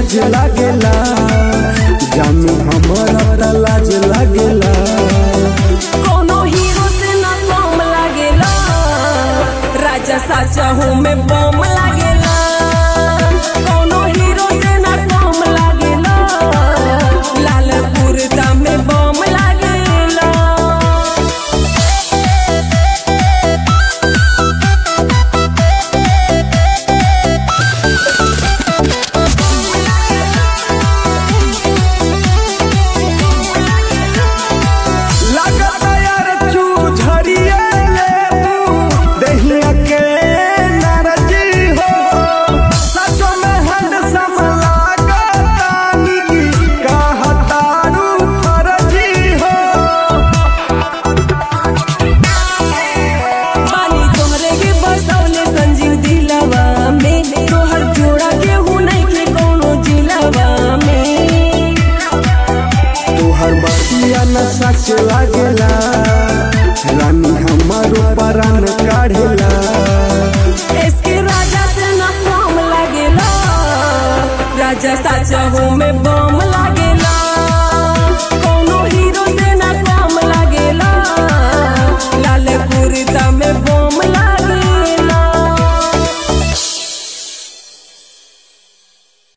आज लागेला जानू हमारा त लाज लागेला कोनो हीरो से ना कम लागेला राजा साचा हूँ मैं बम लागेला कोनो हीरो से ना कम लागेला लाल कुर्ता में बम लागेला लागता यार चू झरिए लेबू दहिया के नाराजी हो सचो में हैंडसम लागतानी कहतारू फर्जी हो पानी तोहरे के बसौले संजीव दिलवा में तोहर जोड़ा के हूँ नहीं के कोनो जिलवा में तोहर बतिया न सच लागेला रानी हमारो परान काढ़ेला इसके राजा से ना कम लागेला राजा साचा हूँ मैं बम